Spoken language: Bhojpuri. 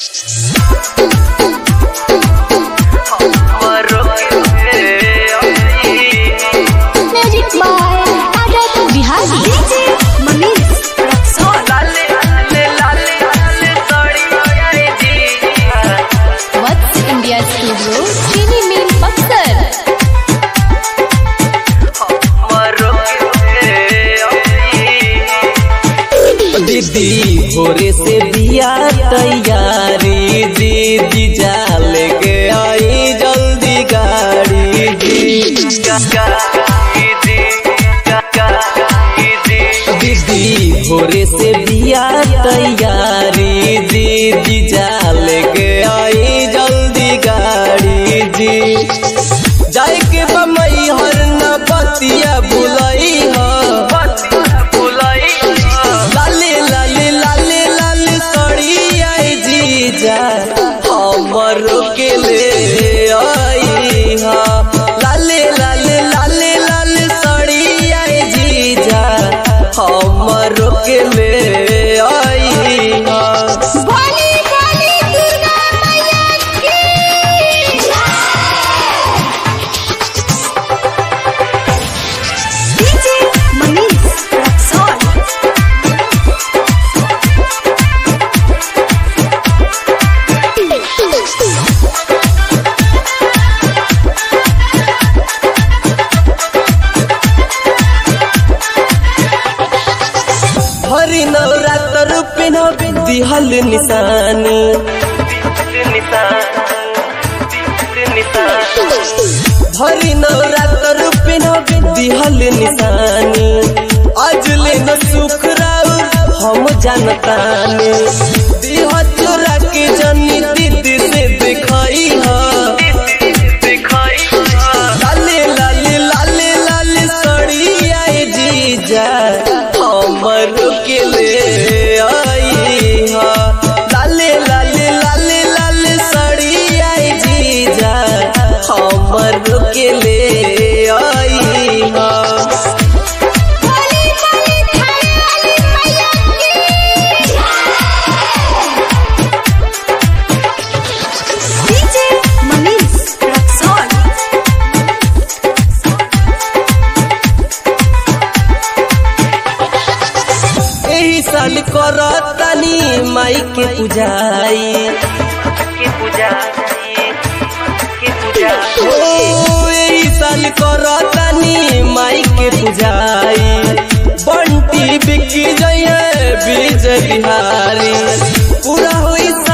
Magic by Agat Bihari. DJ Manish Raksol. What's India Studio? Chini Mean Buxar. दीदी भोरे से दिया तैयारी दीदी जाल के आई जल्दी गाड़ी दीदी भोरे से दिया तैयारी दीदी जाल के आई जल्दी गाड़ी जी जाए के बमई हर न बतिया बुलई हो लाले लाले लाले लाले सड़ी आई जीजा हमर के ले आई हा लाले लाले लाले लाले सड़ी आई जीजा हमर के ले आई हा भोली भोली दुर्गा मैया की DJ Manish Raksol. Hari Navratra पिन दिहल निशानी हरि नवरात्र पिन दिहल निशानी आज ले न सुख राउर हम जानतानी दिह चोरा के जनी दीदी से दिखाई हा लाले लाले लाले लाले सड़ी आई जीजा हमर के ले आई हा लाले लाले लाले लाले सड़ी आई जीजा हमर के ले आई हा भोली भोली थाने वाली मैया की DJ Manish Raksol. एही साल करतानी माई के पूजाई ओ एही साल करतानी माई के पूजाई बंटी बिकी जइए बीज बिहारी पूरा होई